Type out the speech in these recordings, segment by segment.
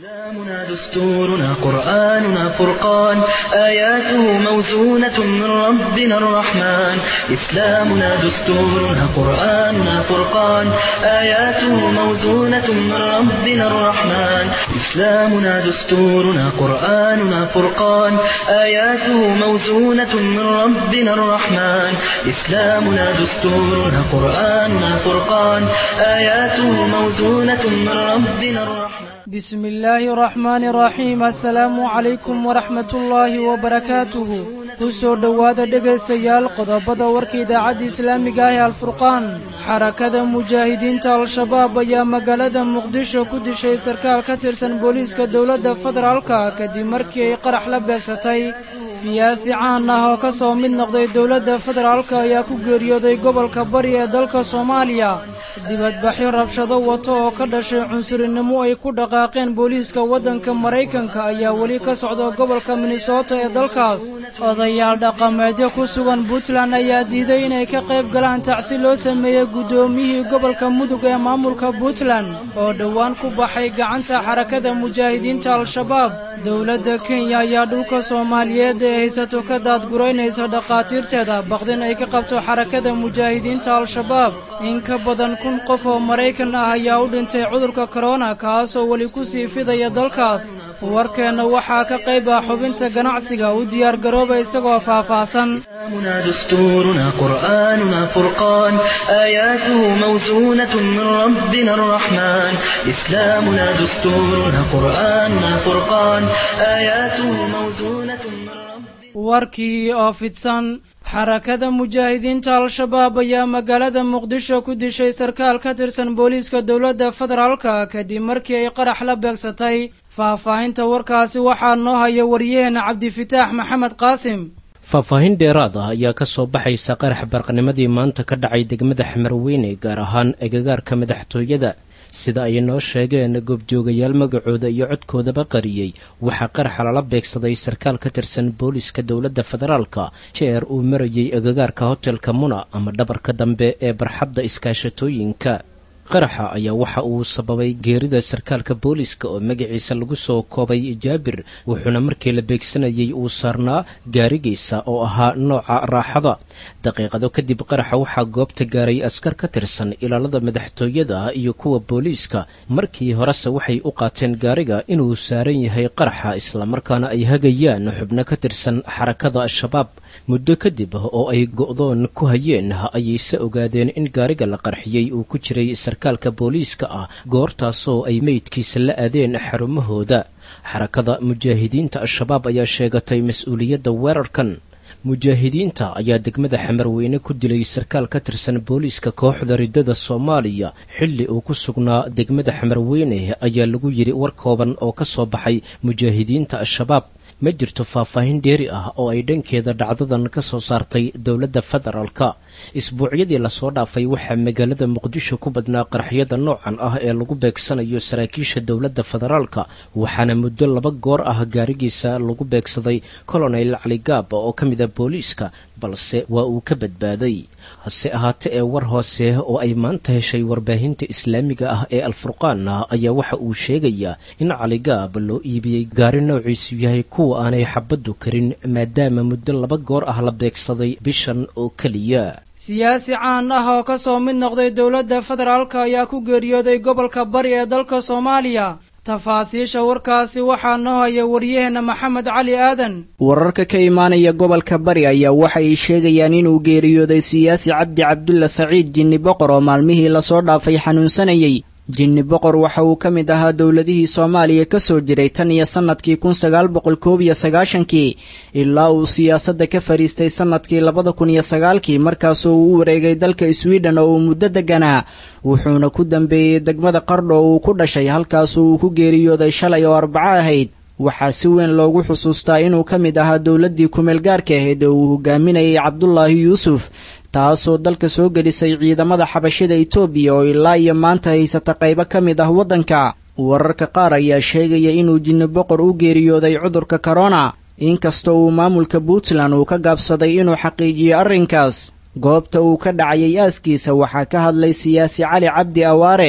إسلامنا دستورنا قرآننا فرقان آياته موزونة من ربنا الرحمن إسلامنا دستورنا قرآننا فرقان آياته موزونة من ربنا الرحمن إسلامنا دستورنا قرآننا فرقان آياته موزونة من ربنا الرحمن إسلامنا دستورنا قرآننا فرقان آياته موزونة من ربنا الرحمن بسم الله الرحمن الرحيم assalaamu calaykum waraxmat ullaahi wabarakaatuhu ku soo dhowaada dhegaystayaal qodobada warka idaacadda islaamiga ah ee alfurqaan xarakada mujaahidiinta al-shabaab ayaa magaalada muqdisho ku dishay sarkaal ka tirsan booliiska dowladda federaalka kadib markii ay qarax la beegsatay siyaasi caan ah oo ka soo mid noqday dowladda federaalka ayaa ku geeriyooday gobolka bari ee dalka soomaaliya dibadbaxyo rabshado wato oo ka dhashay cunsurinimo ay ku dhaqaaqeen booliiska waddanka maraykanka ayaa weli ka socda gobolka minnesota ee dalkaas odayaal dhaqameedyo ku sugan puntland ayaa diiday inay ka qayb galaan tacsi loo sameeyey guddoomiyihii gobolka mudug ee maamulka puntland oo dhowaan ku baxay gacanta xarakada mujaahidiinta al-shabaab dowladda kenya ayaa dhulka soomaaliyeed ee haysato ka daadguraynaysa dhakhaatiirteeda baqdin ay ka qabto xarakada mujaahidiinta al-shabaab in ka badan kun qof oo maraykan ah ayaa u dhintay cudurka korona kaasoo weli ku sii fidaya dalkaas warkeenna waxaa ka qayb ah xubinta ganacsiga u diyaargarooba isagoo faahfaahsan إسلامنا دستورنا قرآننا فرقان آياته موزونة من ربنا الرحمن إسلامنا دستورنا قرآننا فرقان آياته موزونة من ربنا warkii oo fidsan xarakada mujaahidiinta al-shabaab ayaa magaalada muqdisho ku dishay sarkaal ka tirsan booliiska dowladda federaalka kadib markii ay qarax la beegsatay faahfaahinta warkaasi waxaa noo haya waryaheena cabdifitaax maxamed qaasim faahfaahin dheeraad ah ayaa ka soo baxaysa qarax barqanimadii maanta ka dhacay degmada xamarweyne gaar ahaan agagaarka madaxtooyada sida ay noo sheegeen goobjoogayaal magacooda iyo codkoodaba qariyey waxaa qaraxa lala beegsaday sarkaal ka tirsan booliiska dowladda federaalka jeer uu marayay agagaarka hotelka muna ama dhabarka dambe ee barxadda iskaashatooyinka qaraxa ayaa waxa uu sababay geerida sarkaalka booliiska oo magaciisa lagu soo koobay jaabir wuxuuna markii la beegsanayay uu saarnaa gaarigiisa oo ahaa nooca raaxada daqiiqado kadib qaraxa waxaa goobta gaaray askar ka tirsan ilaalada madaxtooyada iyo kuwa booliiska markii horese waxay u qaateen gaariga inuu saaran yahay qaraxa islamarkaana ay hagayaan xubno ka tirsan xarakada al-shabaab muddo kadib oo ay go'doon ku hayeen ayayse ogaadeen in gaariga la qarxiyey uu ku jiray sarkaalka booliiska ah goortaasoo ay meydkiisa la aadeen xarumahooda xarakada mujaahidiinta al-shabaab ayaa sheegatay mas-uuliyadda weerarkan mujaahidiinta ayaa degmada xamarweyne ku dilay sarkaal ka tirsan booliiska kooxda riddada soomaaliya xilli uu ku sugnaa degmada xamarweyne ayaa lagu yidhi war kooban oo ka soo baxay mujaahidiinta al-shabaab ma jirto faahfaahin dheeri ah oo ay dhankeeda dhacdadan ka soo saartay dowladda federaalka isbuucyadii lasoo dhaafay waxaa magaalada muqdisho ku badnaa qaraxyada noocan ah ee lagu beegsanayo saraakiisha dowladda federaalka waxaana muddo laba goor ah gaarigiisa lagu beegsaday colonel caligaab oo ka mida booliiska balse waa uu ka badbaaday hase ahaate ee war hoose oo ay maanta heshay warbaahinta islaamiga ah ee alfurqaan ayaa waxa uu sheegayaa in caligaab loo iibiyey gaari noociisu yahay kuwa aanay xabaddu karin maadaama muddo laba goor ah la beegsaday bishan oo keliya siyaasi caan ah oo ka soo mid noqday dowladda federaalka ayaa ku geeriyooday gobolka bari ee dalka soomaaliya tafaasiisha warkaasi waxaa noo haya waryaheena maxamed cali aadan wararka ka imaanaya gobolka bari ayaa waxa ay sheegayaan inuu geeriyooday siyaasi cabdi cabdulla saciid jinni boqor oo maalmihii lasoo dhaafay xanuunsanayey jinni boqor waxa uu ka mid ahaa dowladihii soomaaliya ka soo jiray tan iyo sannadkii kun sagaal boqol koob iyo sagaashankii ilaa uu siyaasadda ka fadhiistay sannadkii labada kun iyo sagaalkii markaasoo uu u wareegay dalka swiden oo uu muddo degganaa wuxuuna ku dambeeyey degmada qardho oo uu ku dhashay halkaasoo uu ku geeriyooday shalay oo arbaco ahayd waxaa si weyn loogu xusuustaa inuu ka mid ahaa dowladdii kumeelgaarka ahayd oo uu hogaaminayay cabdulaahi yuusuf taasoo dalka soo gelisay ciidamada xabashida itoobiya oo ilaa iyo maanta haysata qaybo ka mid ah waddanka wararka qaar ayaa sheegaya inuu jinni boqor u geeriyooday cudurka korona inkastoo uu maamulka puntland uu ka gaabsaday inuu xaqiijiyo arrinkaas goobta uu ka dhacayay aaskiisa waxaa ka hadlay siyaasi cali cabdi awaare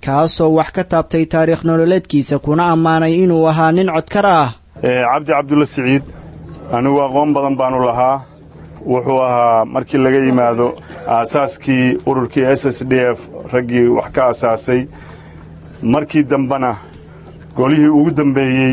kaasoo wax ka taabtay taariikh nololeedkiisa kuna ammaanay inuu ahaa nin codkar ah cabdi cabdulla siciid anigu aqoon badan baanu lahaa wuxuu ahaa markii laga yimaado aasaaskii ururkii s s d f raggii wax ka asaasay markii dambena golihii ugu dambeeyey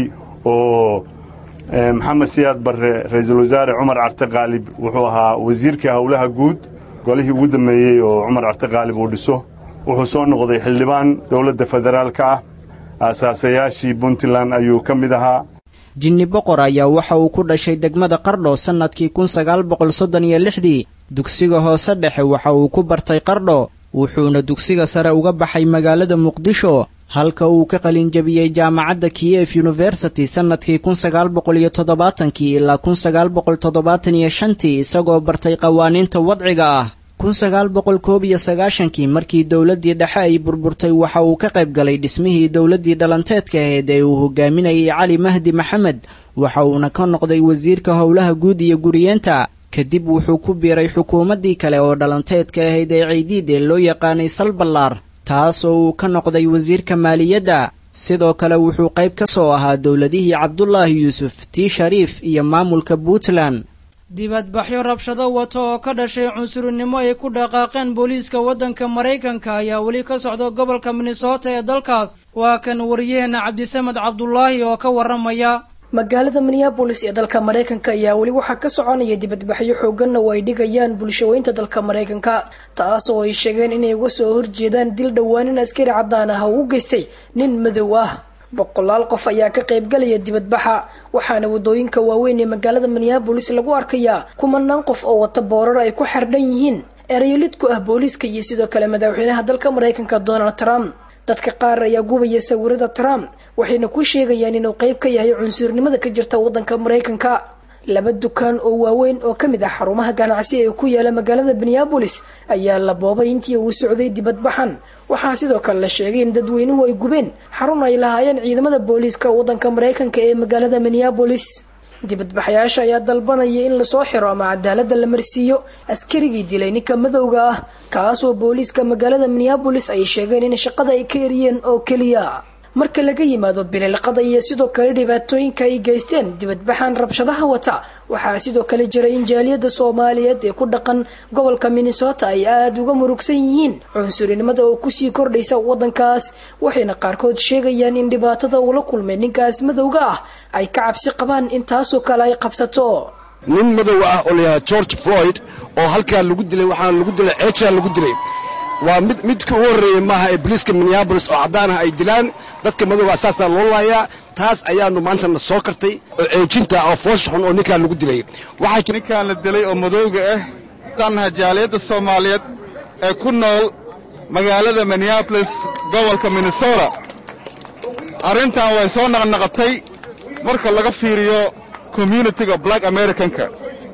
oo maxamed siyaad barre ra'iisul wasaare cumar carte qaalib wuxuu ahaa wasiirka howlaha guud golihii ugu dambeeyey oo cumar carte qaalib uu dhiso wuxuu soo noqday xildhibaan dowladda federaalka ah aasaasayaashii puntland ayuu ka mid ahaa jinni boqor ayaa waxa uu ku dhashay degmada qardho sannadkii kun sagaal boqol soddon iyo lixdii dugsiga hoose dhexe waxa uu ku bartay qardho wuxuuna dugsiga sare uga baxay magaalada muqdisho halka uu ka qalinjabiyey jaamacadda kiyef yuniversity sannadkii kun sagaal boqol iyo toddobaatankii ilaa kun sagaal boqol toddobaatan iyo shantii isagoo bartay qawaaniinta wadciga ah kun sagaal boqol koob iyo sagaashankii markii dowladdii dhexe ay burburtay waxa uu ka qayb galay dhismihii dowladdii dhalanteedka ahayd ee uu hogaaminayay cali mahdi maxamed waxa uuna ka noqday wasiirka howlaha guud iyo guriyeenta kadib wuxuu ku biiray xukuumaddii kale oo dhalanteedka ahayd ee ceydiid ee loo yaqaanay salballaar taasoo uu ka noqday wasiirka maaliyadda sidoo kale wuxuu qayb ka soo ahaa dowladihii cabdulaahi yuusuf tii shariif iyo maamulka puntland dibadbaxyo rabshado wato oo ka dhashay cunsurinimo ay ku dhaqaaqeen booliiska waddanka maraykanka ayaa weli ka socda gobolka minnesota ee dalkaas waa kan wariyaheena cabdisamed cabdulaahi oo ka warramaya magaalada minneabolis ee dalka maraykanka ayaa weli waxaa ka soconaya dibadbaxyo xooganna oo ay dhigayaan bulshaweynta dalka maraykanka taas oo ay sheegeen inay uga soo horjeedaan dil dhowaanin askari caddaan ah oo u geystay nin madow ah boqolaal qof ayaa ka qaybgalaya dibadbaxa waxaana wadooyinka waaweyn ee magaalada minneabolis lagu arkayaa kumanaan qof oo wata boorar ay ku xardhan yihiin erayolid ku ah booliiska iyo sidoo kale madaxweynaha dalka maraykanka donald trump dadka qaar ayaa gubaya sawirada trump waxayna ku sheegayaan inuu qayb ka yahay cunsurnimada ka jirta waddanka maraykanka laba dukaan oo waaweyn oo ka mid ah xarumaha ganacsi ee ku yaala magaalada minneabolis ayaa la boobay intii uu socday dibadbaxan waxaa sidoo kale la sheegay in dadweynuhu ay gubeen xarun ay lahaayeen ciidamada booliiska waddanka maraykanka ee magaalada minneabolis dibadbaxayaasha ayaa dalbanaya in lasoo xiro ama cadaalada la marsiiyo askarigii dilay ninka madowga ah kaasoo booliiska magaalada minneabolis ay sheegeen in shaqada ay ka eriyeen oo keliya marka laga yimaado bililqada iyo sidoo kale dhibaatooyinka ay geysteen dibadbaxan rabshadaha wata waxaa sidoo kale jira in jaaliyada soomaaliyeed ee ku dhaqan gobolka minnesota ay aada uga murugsan yihiin cunsurinimada oo kusii kordhaysa wadankaas waxayna qaarkood sheegayaan in dhibaatada uula kulmay ninkaas madowga ah ay ka cabsi qabaan in taasoo kale ay qabsato nin madow ah oo layahaa george floyd oo halkaa lagu dilay waxaana lagu dilay ceejaa lagu dilay waa mid midka ugu horreeyey maaha ee boliiska minneabolis oo caddaan ah ay dilaan dadka madowgaa saasaa loo laayaa taas ayaanu maantana soo kartay oo ceejinta oo foosha xun oo ninkaa lagu dilay ninkaan la dilay oo madowga ah daannaha jaaliyadda soomaaliyeed ee ku nool magaalada minneabolis gobolka minnesota arrintan way soo naqnaqatay marka laga fiiriyo communitiga black americanka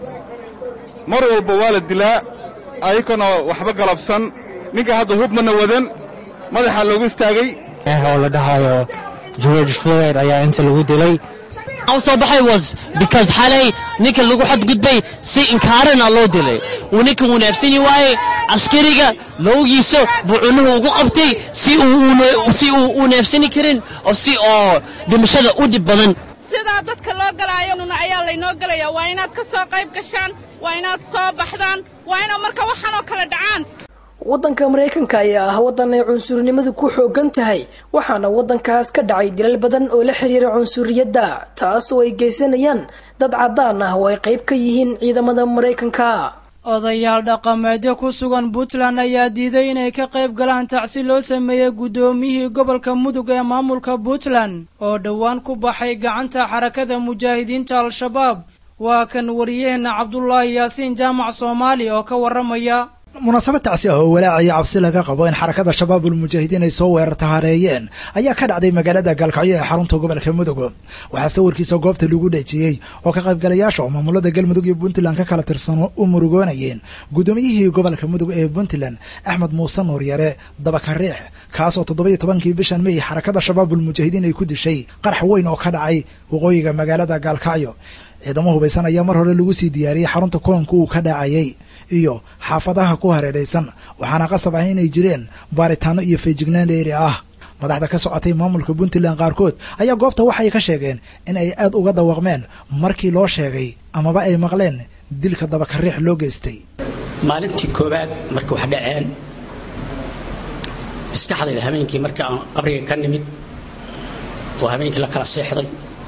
mar walba waa la dilaa ayakanoo waxba galabsan ninka hadda hubmana wadan madaxa loogu istaagay oo la dhahayo george floyd ayaa inta lagu dilay u soo baxay was because xalay ninka lagu xadgudbay si inkaarana loo dilay uu ninka wuu neefsani waaye askariga loogiisa buu cunuhu ugu qabtay si uu u neefsani karin oo si oo dhimashada u dhib badan sidaa dadka loo galaayo nuna ayaa laynoo gelaya waa inaad ka soo qayb gashaan waa inaad soo baxdaan waa inaad marka waxaanoo kale dhacaan waddanka maraykanka ayaa ah waddan ay cunsurnimadu ku xoogan tahay waxaana waddankaas ka dhacay dilal badan oo la xiriira cunsuriyadda taas oo ay geysanayaan dad caddaan ah oo ay qayb ka yihiin ciidamada maraykanka odayaal dhaqameedyo ku sugan puntland ayaa diiday inay ka qayb galaan tacsi loo sameeyey guddoomiyihii gobolka mudug ee maamulka puntland oo dhowaan ku baxay gacanta xarakada mujaahidiinta al-shabaab waa kan wariyaheenna cabdulaahi yaasiin jaamac soomaali oo ka warramaya munaasabad tacsi ah oo walaacaya cabsi laga qabo in xarakada shabaabul mujaahidiin ay soo weerarta hareeyeen ayaa ka dhacday magaalada gaalkacyo ee xarunta gobolka mudug waxaa sawirkiisa goobta lagu dhejiyey oo ka qaybgalayaasha oo maamulada galmudug iyo puntland ka kala tirsano u murugoonayeen guddoomiyihii gobolka mudug ee puntland axmed muuse nuuryare dabakariix kaasoo toddoba-iyo tobankii bishan mey xarakada shabaabul mujaahidiin ay ku dishay qarax weyn oo ka dhacay waqooyiga magaalada gaalkacyo ciidamo hubaysan ayaa mar hore lagu sii diyaariyey xarunta kulanka uu ka dhacayay iyo xaafadaha ku hareeraysan waxaana qasab ah inay jireen baaritaano iyo feejignaan dheeri ah madaxda ka socotay maamulka puntland qaarkood ayaa goobta waxay ka sheegeen in ay aad uga dawaqmeen markii loo sheegay amaba ay maqleen dilka dabakariix loo geystay maalintii koowaad marka wax dhaceen maskaxdayda habeenkii marka aan qabriga ka nimid oo habeenkii la kala seexday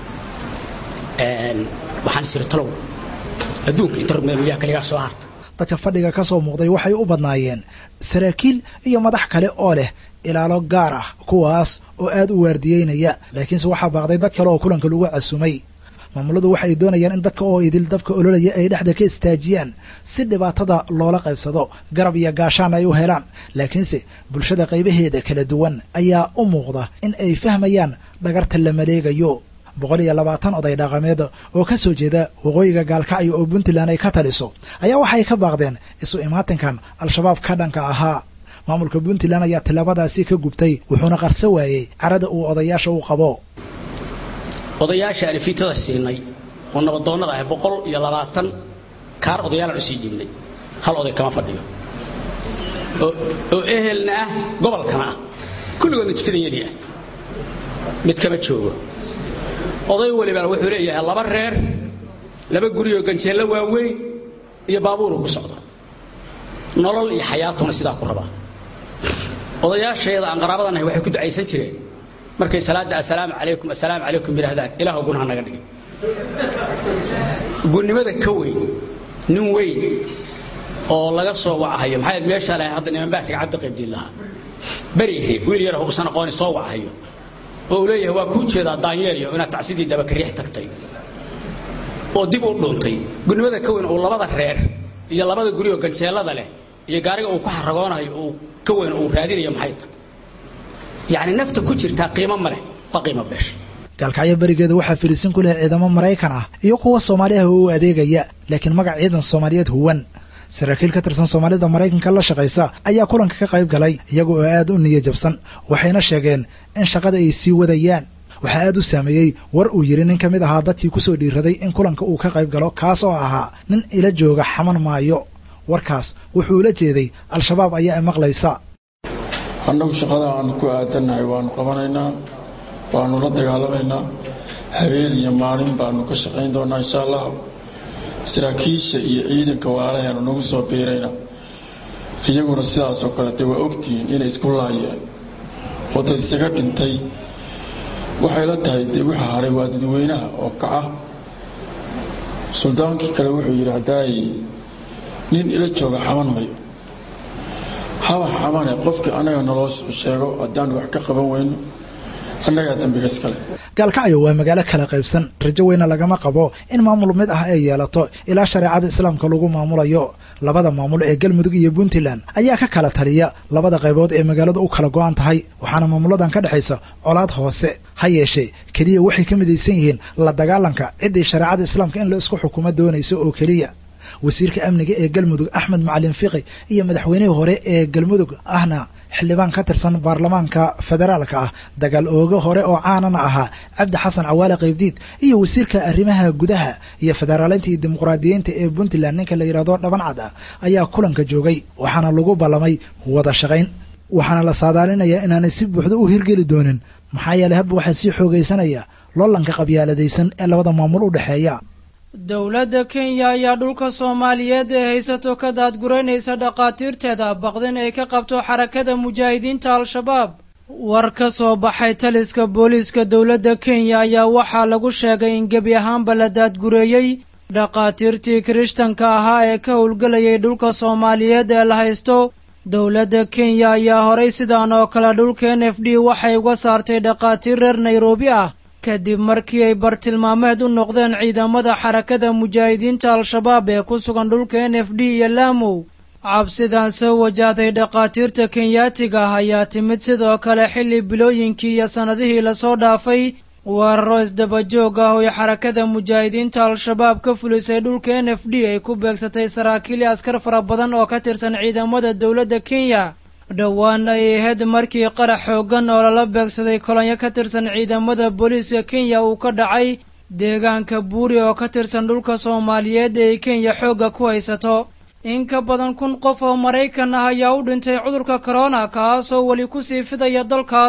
waxaan isiri talow adduunka inta rugmeemiyaa kaligaa soo harta dadka fadhiga ka soo muuqday waxay u badnaayeen saraakiil iyo madax kale oo leh ilaalo gaar ah kuwaas oo aad u waardiyeynaya laakiinse waxaa baaqday dad kale oo kulanka lagu casumay maamuladu waxay doonayaan in dadka oo idil dabka ololaya ay dhexda ka istaajiyaan si dhibaatada loola qaybsado garab iyo gaashaan ay u helaan laakiinse bulshada qaybaheeda kala duwan ayaa u muuqda in ay fahmayaan dhagarta la maleegayo boqol iyo labaatan oday dhaqameed oo ka soo jeeda waqooyiga gaalkacyo oo puntland ay ka taliso ayaa waxay ka baaqdeen isu imaatinkan al-shabaab ka dhanka ahaa maamulka puntland ayaa tillaabadaasi ka gubtay wuxuuna qarso waayey carada uu odayaasha u qabo odayaasha aan fiitada siinay oo nabadoonnada ahay boqol iyo labaatan kaar odayaalaan usii dhiibnay hal oday kama fadhiyo oo ehelna ah gobolkana ah kulligoodna jifada yeli ah mid kama joogo oday walibana wuxuu leeyahay laba reer laba guriyoo ganjeello waaweyn iyo baabuuruu ku socdo nolol iyo xayaatuna sidaa ku rabaa odayaashayada aan qaraabadanahay waxay ku ducaysan jireen markay salaadda assalaamu calaykum assalaamu calaykum yidhaahdaan ilaahu gunaha naga dhigay gunnimada ka weyn nin weyn oo laga soo wacahayo maxaa yaad meeshaa lahay hadda niman baatiga cabdi qaybdiin lahaa berihe wiil yar uusan aqooni soo wacahayo oo uu leeyahay waa kuu jeedaa daanyeelyo inaad tacsidii dabakariix tagtay oo dib u dhuuntay gunnimada ka weyn uu labada reer iyo labada guriyoo ganjeellada leh iyo gaariga uu ku xaragoonayo uu ka weyn uu raadinayo maxay tahay yacni nafta ku jirtaa qiimo ma leh waa qiimo beesh gaalkacyo berigeeda waxaa firiisin ku leh ciidamo maraykan ah iyo kuwa soomaali ah oo u adeegaya laakiin magac ciidan soomaaliyeed huwan saraakiil ka tirsan soomaalida maraykanka la shaqaysa ayaa kulanka ka qayb galay iyaga oo aad u niya jabsan waxayna sheegeen in shaqada ay sii wadayaan waxaa aad u saameeyey war uu yidhi nin ka mid ahaa dadkii ku soo dhiiraday in kulanka uu ka qayb galo kaas oo ahaa nin ila jooga xaman maayo warkaas wuxuu ula jeeday al-shabaab ayaa maqlaysa annagu shaqada aanu ku aadannahay waannu qabanaynaa waannu la dagaalamaynaa habeen iyo maalin baannu ka shaqayn doonnaa insha allah saraakiisha iyo ciidanka waalaheenu nagu soo biirayna iyaguna sidaasoo kalete waa ogtihiin inay isku laayeen oo dad isaga dhintay waxay la tahay dee waxa haray waa dadweynaha oo kaca suldaankii kale wuxuu yidhi haddaay nin ila jooga xaman mayo haba xamane qofkii annaga naloo sheego haddaan wax ka qaban weyno annagaa dambiga iskale gaalkacyo waa magaalo kala qaybsan rajo weyna lagama qabo in maamul mid ah ay yeelato ilaa shareecada islaamka lagu maamulayo labada maamul ee galmudug iyo puntland ayaa ka kala taliya labada qaybood ee magaalada u kala go-an tahay waxaana maamuladan ka dhexaysa colaad hoose ha yeeshee keliya waxay ka midaysan yihiin la dagaalanka ciddii shareecada islaamka in la isku xukumo doonayso oo keliya wasiirka amniga ee galmudug axmed macalin fiqi iyo madaxweynihii hore ee galmudug ahna xildhibaan ka tirsan baarlamaanka federaalka ah dagaal ooga hore oo caanana ahaa cabdi xasan cawaale qaybdiid iyo wasiirka arrimaha gudaha iyo federaaleynta iyo dimuqraadiyiinta ee puntland ninka la yidhahdo dhabancad ah ayaa kulanka joogay waxaana lagu ballamay wada shaqayn waxaana la saadaalinayaa inaanay si buuxda u hirgeli doonin maxaa yeelay hadba waxaa sii xoogaysanaya loolanka qabyaaladaysan ee labada maamul u dhexeeya dowladda kenya ayaa dhulka soomaaliyeed ee haysato ka daadguraynaysa dhakhaatiirteeda baqdin ay ka qabto xarakada mujaahidiinta al-shabaab war ka soo baxay taliska booliiska dowladda kenya ayaa waxaa lagu sheegay in gebi ahaanba la daadgureeyey dhakhaatiirtii kirishtanka ahaa ee ka howlgelayay dhulka soomaaliyeed ee la haysto dowladda kenya ayaa horay sidan oo kale dhulka n f d waxay uga saartay dhakhaatiir reer nairobi ah kadib markii ay bartilmaameed u noqdeen ciidamada xarakada mujaahidiinta al-shabaab ee ku sugan dhulka n f d iyo laamow cabsidan soo wajahday dhakhaatiirta kenyaatiga ah ayaa timid sidoo kale xilli bilooyinkii iyo sannadihii lasoo dhaafay weeraro isdabajoog ah oo ay xarakada mujaahidiinta al-shabaab ka fulisay dhulka n f d ay ku beegsatay saraakiil askar fara badan oo ka tirsan ciidamada dowladda kenya dhowaan ay ahayd markii qarax xooggan oo lala beegsaday kolonyo ka tirsan ciidamada booliiska kenya uu ka dhacay deegaanka buuri oo ka tirsan dhulka soomaaliyeed ee kenya xoogga ku haysato in ka badan kun qof oo maraykan ah ayaa u dhintay cudurka korona kaasoo weli kusii fidaya dalkaas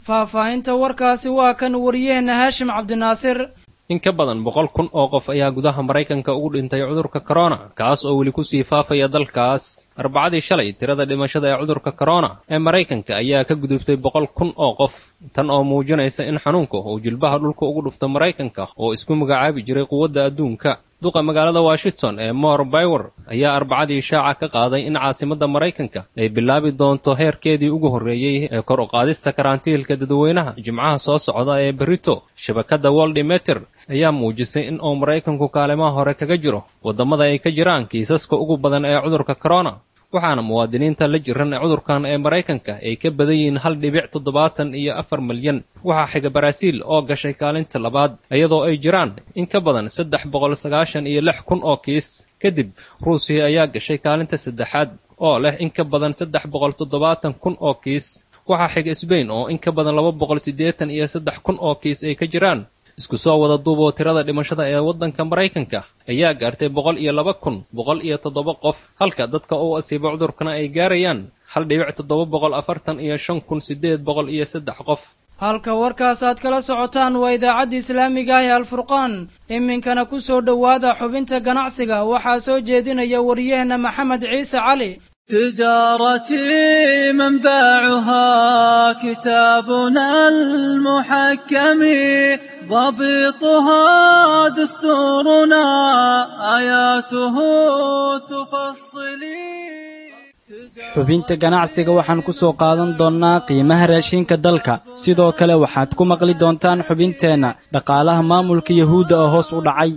faahfaahinta warkaasi waa kan wariyaheenna haashim cabdinaasir in ka badan boqol kun oo qof ayaa gudaha maraykanka ugu dhintay cudurka korona kaas oo weli kusii faafaya dalkaas arbacadii shalay tirada dhimashada ee cudurka korona ee maraykanka ayaa ka gudubtay boqol kun oo qof tan oo muujinaysa in xanuunka uu jilbaha dhulka ugu dhufto maraykanka oo isku magacaabi jiray quwadda adduunka duqa magaalada washington ee mor bywer ayaa arbacadii shaaca ka qaaday in caasimadda maraykanka ay bilaabi doonto heerkeedii ugu horreeyey ee kor u qaadista karantiilka dadweynaha jimcaha soo socda ee berito shabakadda woldimeter ayaa muujisay in uu maraykanku kaalimaha hore kaga jiro waddamada ay ka jiraan kiisaska ugu badan ee cudurka korona waxaana muwaadiniinta la jiran ee cudurkan ee maraykanka ay ka badan yihiin hal dhibic toddobaatan iyo afar milyan waxaa xiga baraaziil oo gashay kaalinta labaad iyadoo ay jiraan in ka badan saddex boqol sagaashan iyo lix kun oo kiis kadib ruusiya ayaa gashay kaalinta saddexaad oo leh in ka badan saddex boqol toddobaatan kun oo kiis waxaa xiga sbain oo in ka badan laba boqol siddeetan iyo saddex kun oo kiis ay ka jiraan isku soo wada duuboo tirada dhimashada ee waddanka maraykanka ayaa gaartay boqol iyo laba kun boqol iyo toddoba qof halka dadka uu asiibo cudurkana ay gaarayaan hal dhibic toddoba boqol afartan iyo shan kun siddeed boqol iyo saddex qof halka warkaas aad kala socotaan waa idaacadda islaamiga ah ee alfurqaan iminkana ku soo dhowaada xubinta ganacsiga waxaa soo jeedinaya wariyaheenna maxamed ciise cali تجارتي منبعها كتابنا المحكم ضبطها دستورنا آياته تفصلي xubinta ganacsiga waxaan ku soo qaadan doonnaa qiimaha raashinka dalka sidoo kale waxaad ku maqli doontaan xubinteenna dhaqaalaha maamulka yahuudda oo hoos u dhacay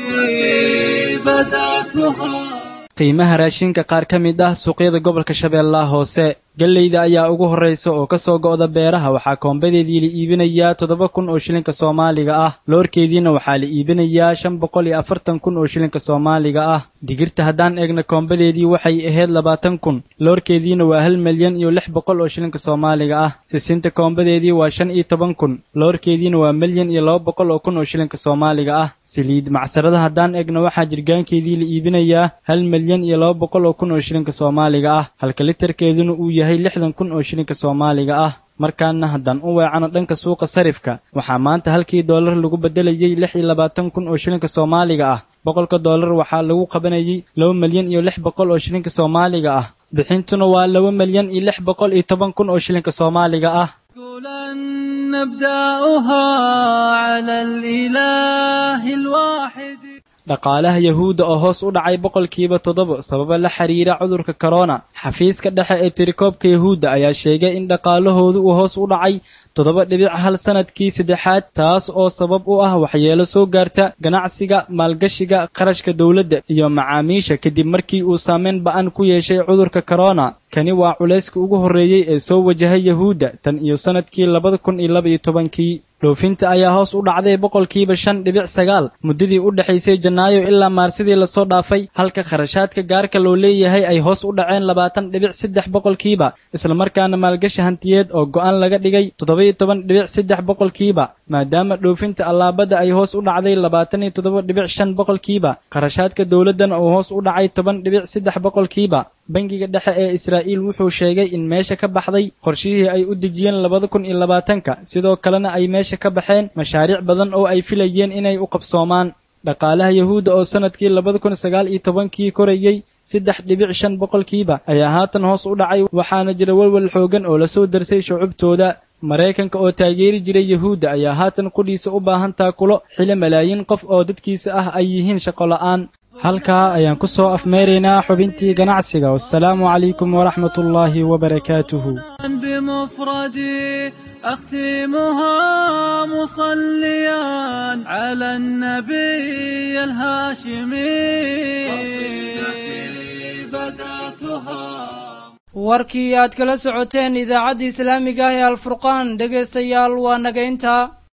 qiimaha raashinka qaar ka mid ah suuqyada gobolka shabeellaha hoose gelleyda ayaa ugu horraysa oo ka soo go'da beeraha waxaa koombadeedii la iibinayaa toddoba kun oo shilinka soomaaliga ah loorkeediina waxaa la iibinayaa shan boqol iyo afartan kun oo shilinka soomaaliga ah digirta haddaan eegna koombadeedii waxay ahayd labaatan kun loorkeediina waa hal milyan iyo lix boqol oo shilinka soomaaliga ah sisinta koombadeedii waa shan iyo toban kun loorkeediina waa milyan iyo laba boqol oo kun oo shilinka soomaaliga ah saliid macsarada haddaan eegna waxaa jirgaankeedii la iibinayaa hal milyan iyo laba boqol oo kun oo shilinka soomaaliga ah halka litarkeeduna uu yahay lixdan kun oo shilinka soomaaliga ah markaana haddaan u weecano dhanka suuqa sarifka waxaa maanta halkii doolar lagu beddelayey lix iyo labaatan kun oo shilinka soomaaliga ah boqolka doolar waxaa lagu qabanayey laba milyan iyo lix boqol oo shilinka soomaaliga ah bixintuna waa laba milyan iyo lix boqol iyo toban kun oo shilinka soomaaliga ah نبدأها على الإله الواحد dhaqaalaha yahuudda oo hoos u dhacay boqolkiiba toddoba sababa la xiriira cudurka korona xafiiska dhexe ee tirikoobka yahuudda ayaa sheegay in dhaqaalahoodu uu hoos u dhacay toddoba dhibic hal sannadkii saddexaad taas oo sabab u ah waxyeelo soo gaarta ganacsiga maalgashiga qarashka dowladda iyo macaamiisha kadib markii uu saameyn ba'an ku yeeshay cudurka korona kani waa culayska ugu horreeyey ee soo wajahay yahuudda tan iyo sannadkii labada kun iyo laba iyo tobankii dhoofinta ayaa hoos u dhacday boqolkiiba shan dhibic sagaal muddadii u dhexaysay janaayo ilaa maarsidii lasoo dhaafay halka kharashaadka gaarka loo leeyahay ay hoos u dhaceen labaatan dhibic saddex boqolkiiba islamarkaana maalgashi hantiyeed oo go'aan laga dhigay toddoba-iyo toban dhibic saddex boqolkiiba maadaama dhoofinta allaabada ay hoos u dhacday labaatan iyo toddoba dhibic shan boqolkiiba kharashaadka dowladdana uu hoos u dhacay toban dhibic saddex boqolkiiba bangiga dhexe ee israa'iil wuxuu sheegay in meesha ka baxday qorshihii ay u dejiyeen labada kun iyo labaatanka sidoo kalena ay meesha ka baxeen mashaariic badan oo ay filayeen inay u qabsoomaan dhaqaalaha yahuudda oo sannadkii labada kun sagaal iyo tobankii korayey saddex dhibic shan boqolkiiba ayaa haatan hoos u dhacay waxaana jira welwel xoogan oo lasoo darsay shucubtooda maraykanka oo taageeri jiray yahuudda ayaa haatan qudhiisa u baahan taakulo xili malaayiin qof oo dadkiisa ah ay yihiin shaqo la'aan halkaa ayaan ku soo afmeeraynaa xubintii ganacsiga wassalaamu calaykum waraxmat ullaahi wabarakaatuhu بمفردي أختمها مصليا على النبي الهاشمي قصيدتي بدأتها warkii aad kala socoteen idaacadda islaamiga ah ee alfurqaan dhegaystayaal waa naga intaa